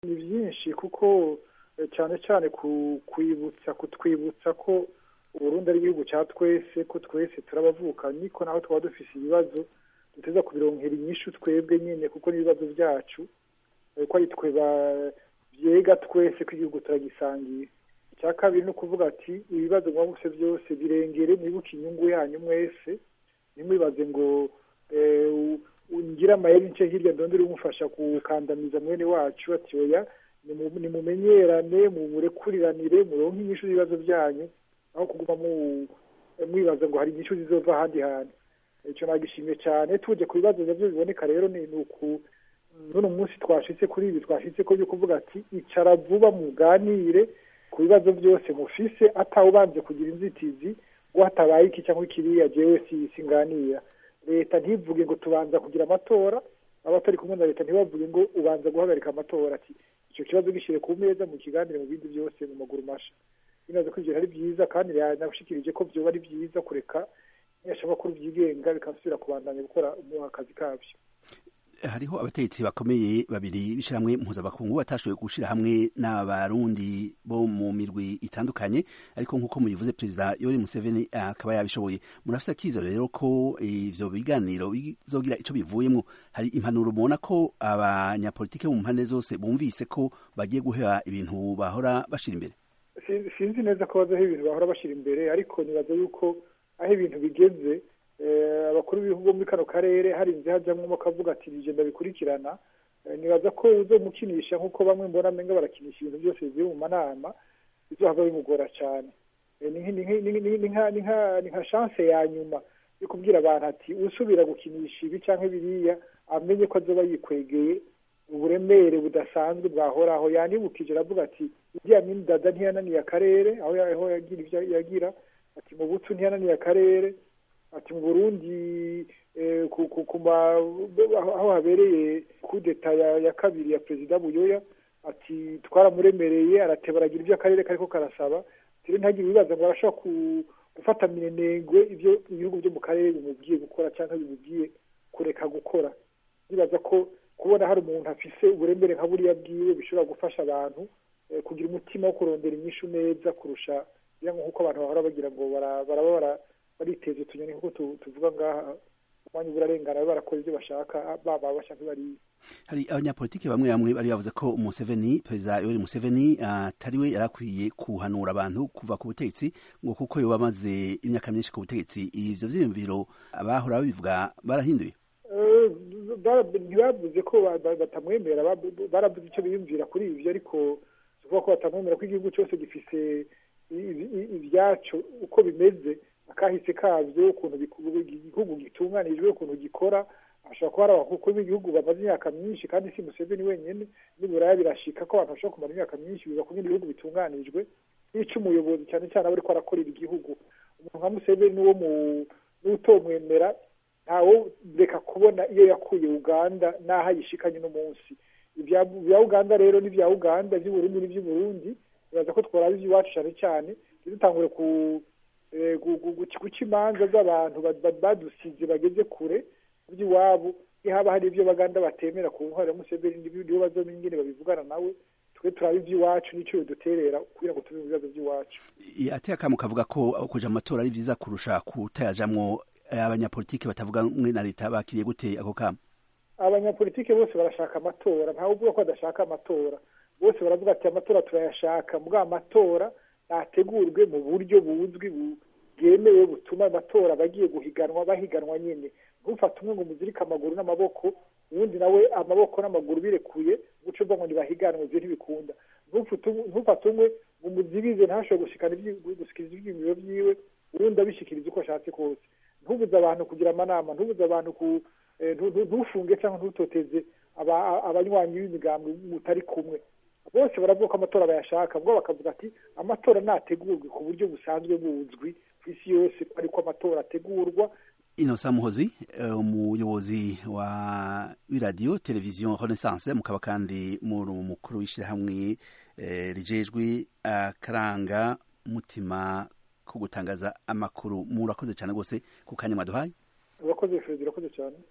ni byinshi kuko cyane cyane kwibutsa kutwibutsa ko uburundi ari igihugu cya twese ko twese turabavukanyi ko naho twaba dufise ibibazo duteza kubironkera inyishu twebwe nyine kuko n'ibibazo byacu ko ari twe byega twese ko igihugu turagisangiye icya kabiri ni ukuvuga ati ibibazo mwabuse byose birengere mwibuke inyungu yanyu mwese ntimwibaze ngo ngira amayeri nce hirya ndondere umufasha gukandamiza mwene wacu ati oya nimumenyerane mumurekuriranire muronke inyishu z'ibibazo byanyu aho kuguma mwibaza ngo hari inyishu zizova ahandi hantu icyo nagishimye cyane tuje ku bibazo nabyo biboneka rero ni uku n'uno munsi twashitse kuri ibi twashitse ko byo kuvuga ati icara vuba muganire ku bibazo byose mufise atawubanje kugira inzitizi ngo hatabaye iki cyangwa kiriya jewe singanira leta ntivuge ngo tubanza kugira amatora abatari kumwe na leta ntibavuge ngo ubanza guhagarika amatora ati icyo kibazo gishyire ku meza mu kiganire mu bindi byose mu maguru masha binaze ko ibyo ari byiza kandi nabashikirije ko byoba ari byiza kureka ibinyamakuru byigenga bikasubira kubandanya gukora akazi kabyo hariho abategetsi bakomeye babiri b'ishyirahamwe mpuzabakungu batashoboye gushyira hamwe n'abarundi bo mu mirwi itandukanye ariko nk'uko mubivuze perezida yoweri museveni akaba yabishoboye murafite akizero rero ko ivyo biganiro bizogira ico bivuyemwo hari impanuro mubona ko abanyapolitike bo mu mpande zose bumvise ko bagiye guhera ibintu bahora bashira imbere sinzi neza ko bazaho ibintu bahora bashira imbere ariko nibaza yuko aho ibintu bigeze abakuru b'ibihugu bo muri kano karere harinze hajyamo bakavuga ati nije ndabikurikirana nibaza ko uzomukinisha nk'uko bamwe mbona amenga barakinisha ibintu byose bivuye mu manama bizohava bimugora cyane ni nka chance ya nyuma yo kubwira abantu ati usubira gukinisha ibi cyangwa biriya amenye ko azoba yikwegeye uburemere budasanzwe bwahoraho yanibukije aravuga ati iriya dada ntiyananiye akarere aho yagira ibyo yagira ati mu butu ntiyananiye akarere ati mu burundi aho habereye kudeta ya kabiri ya perezida buyoya ati twaramuremereye arateba aragira ibyo akarere kariko karasaba rero ntagire ibibazo ngo arashobora gufata minenengwe ibyo ibihugu byo mu karere bimubwiye gukora cyangwa bimubwiye kureka gukora bibaza ko kubona hari umuntu afise uburemere nka buriya bwiwe bishobora gufasha abantu kugira umutima wo kurondera inyishu neza kurusha nk'uko abantu bahora bagira ngo baraba bariteza utunyoni nk'uko tuvuga ngaha umwanya burarengana barakora ibyo bashaka baba bashaka bariya hari abanyapolitiki bamwe bamwe bari bavuze ko Museveni perezida Yoweri Museveni atari we yari akwiye kuhanura abantu kuva ku butegetsi ngo kuko yoba amaze imyaka myinshi ku butegetsi ivyo vyiyumviro abahora babivuga barahinduye ntibavuze ko batamwemera baravuze icyo biyumvira kuri ivyo ariko tuvuga ko batamwemera ko igihugu cyose gifise ibyacu uko bimeze akahise kavyo ukuntu igihugu gitunganijwe ukuntu gikora ashobora kuba ari abakuru b'igihugu bamaze imyaka myinshi kandi si museveni wenyine n'iburaya birashika ko abantu bashobora kumara imyaka myinshi biva ku bindi bihugu bitunganijwe n'ico umuyobozi cyane cyane aba ariko arakorera igihugu umuntu nka museveni n'uwo n'utomwemera ntawo reka kubona iyo yakuye uganda n'aho ayishikanye n'umunsi ibya uganda rero n'ibya uganda iby'uburundi n'iby'uburundi bibaza ko tworaba iby'iwacu cyane cyane ntidutangure ku guca imanza z'abantu badusize bageze kure by'iwabo iyo haba hari ibyo baganda batemera ku ntwaro ya museveni nibo bazomenya ingene babivugana nawe twe turaba iby'iwacu n'icyo biduterera kugira ngo tuve mu bibazo by'iwacu ateye akamu kavuga ko kuja mu matora ari vyiza kurusha kutayajamwo abanyapolitike batavuga mwe na leta bakiriye gute ako kamo abanyapolitike bose barashaka amatora ntawe uvuga ko badashaka amatora bose baravuga ati amatora turayashaka mbwa amatora nategurwe mu buryo buzwi bwemewe butuma amatora bagiye guhiganwa bahiganwa nyine ntufate umwe ngo muzirike amaguru n'amaboko uwundi nawe amaboko n'amaguru birekuye guca uva ngo ntibahiganwe ibyo ntibikunda ntufate umwe ngo muzibize ntashobore gushikiriza ibyiyumviro byiwe uwundi abishikiriza uko ashatse kose ntubuze abantu kugira amanama ntubuze abantu ku ntufunge cyangwa ntutoteze abanywanyi b'imigambi mutari kumwe bose baravuga ko amatora bayashaka bwo bakavuga ati amatora nategurwe ku buryo busanzwe buzwi ku isi yose ariko amatora ategurwa inosa muhozi umuyobozi wa w'iradiyo televiziyo renaissance mukaba kandi muri umukuru w'ishyirahamwe rijejwe akaranga mutima ko gutangaza amakuru murakoze cyane rwose ku kanya mwaduhaye urakoze fred urakoze cyane